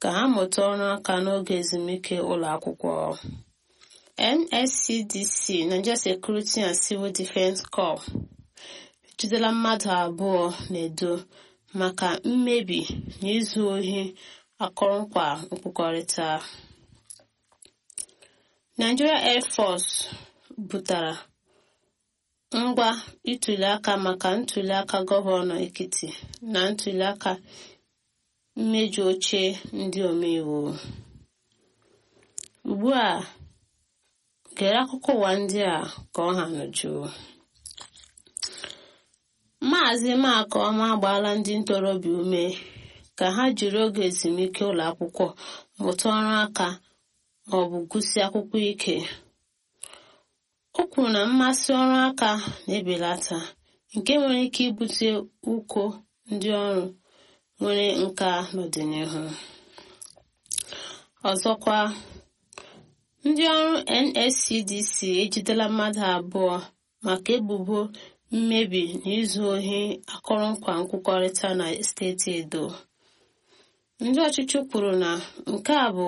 ka ha mụta ọrụ aka n'oge ezumike ụlọ akwụkwọ nscdc nigeria security and civil defense corps ejidela mmadụ abụọ na-edo maka mmebi na izu ohi akọrọngwa nkwukọrịta nigeria air force butara ngwa ituliaka maka ntuliaka gọvanọ ekiti na ntuliaka mmeju oche ndị omeiwu ugbu a gere akụkọ ụwa ndị a ka ọ ha nụjụ maazị makọma agbaala ndị ntorobịa ume ka ha jiri oge ezumike ụlọ akwụkwọ mụta ọrụ aka ma ọ bụ gụsị akwụkwọ ike o kwuru na mmasị ọrụ aka na-ebelata nke nwere ike ibute ụkọ ndị ọrụ nwere nka n'ọdịnihu ọzọkwa ndị ọrụ nscdc ejidela mmadụ abụọ maka ebubo mmebi na izu ohi akọrọngwa nkwukọrịta na steeti edo ndị ọchịchị kwuru na nke a bụ